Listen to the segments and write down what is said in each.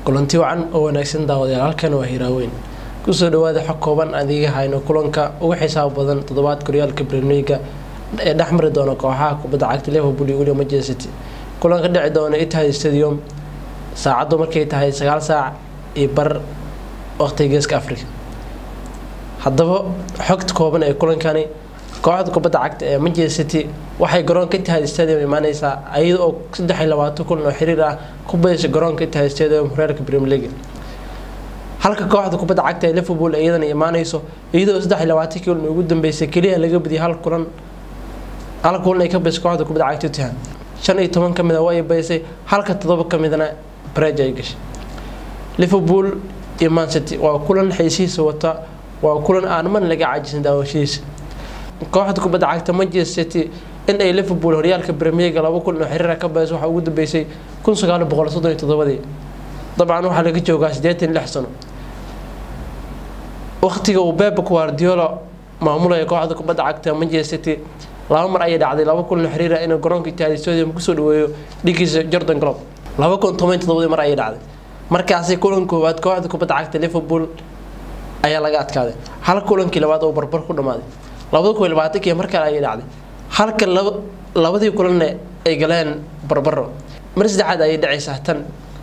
kulanti wacan oo wanaagsan daawadayaal halkan waa hiraaweyn kusoo dhawaada xog kooban adiga hayno kulanka ugu xisaab badan toddobaadka horyaalka bremliga ee dhexmari doona kooxaha kubadda cagta liverpool iyo weliba manchester city kulan ka dhici doona itihad stadium saacaddu markay tahay sagaal saac iyo bar waqtiga geeska africa haddaba xogta kooban ee kulankani kooxda kubadda cagta ee manchester city waxay garoonka itihad stadium imaaneysaa iyada oo saddex iyo labaatan kulan oo xiriir ah ku badaysa garoonka itihad stadium horyaalka premier league halka kooxda kubadda cagta ee liverpool iyadana imaaneyso iyadoo saddex iyo labaatan kulan ugu dambeysay keliya laga badiyay hal kulan hal kulan ay ka badisay kooxda kubadda cagta tottenham shan iyo toban kamid a waa ay badisay halka toddoba kamidna bareej ay gashay liverpool iyo man city waa kulan xiisihiisa wata waa kulan aan man laga cajisin daawashadiisa kooxda kubadda cagta manchester city in ay liverpool horyaalka premierga laba kulan oo xiriira ka badayso waxaa ugu dambeysay kun sagaal boqol soddon iyo toddobadii dabcan waxaa laga joogaa siddeetan lix sano waqtiga uu bebe guardiola maamulaya kooxda kubadda cagta manchester city laba mar ayay dhacday laba kulan xiriira inuu garoonka itihad stadium kusoo dhaweeyo dhigiisa jordan glob laba kun toban toddobadii mar ayay dhacday markaasi kulan koowaad kooxda kubadda cagta liverpool ayaa laga adkaaday hal kulankii labaad oo barbar ku dhamaaday labada kun iyo labaatankii mar kale ayay dhacday halka laba labadii kulanna ay galeen barbaro mar saddexaad ayay dhacaysaa tan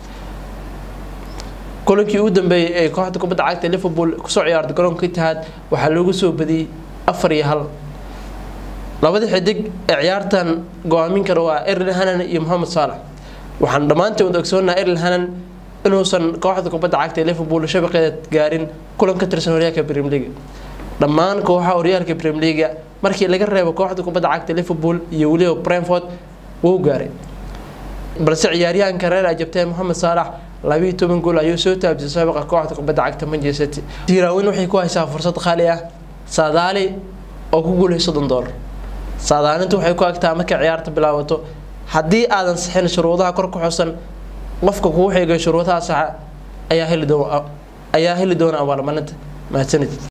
kulankii ugu dambeeyey ee kooxda kubadda cagta liverpool kusoo ciyaartay garoonka itihad waxaa loogu soo badiyey afar iyo hal labada xidig ee ciyaartan go-aamin kara waa erl hanan iyo mohamed saalax waxaan dhammaanteen wada ogsoonaha erl hanan inuusan kooxda kubadda cagta ee liverpool shabaqeeda gaarin kulan ka tirsan horyaalka premier league dhammaan kooxaha horyaalka premier league markii laga reebo kooxda kubadda cagta liverpool iyo weliba brentford wuu gaaray balse ciyaaryahanka reer ajabtee mohamed saalax labiiyo toban gool ayuu soo taabisay sabaqa kooxda kubadda cagta manchester city hiiraaweyn waxay ku haysaa fursad qaali ah saadaali oo ku guulay soddon doolar saadaalintu waxay ku agtaa markay ciyaarta bilaabato haddii aadan sixin shuruudaha kor ku xusan qofka kuu xeegay shuruudaha saxa ayaa heli doona ayaa heli doona abaalmarinta mahadsanid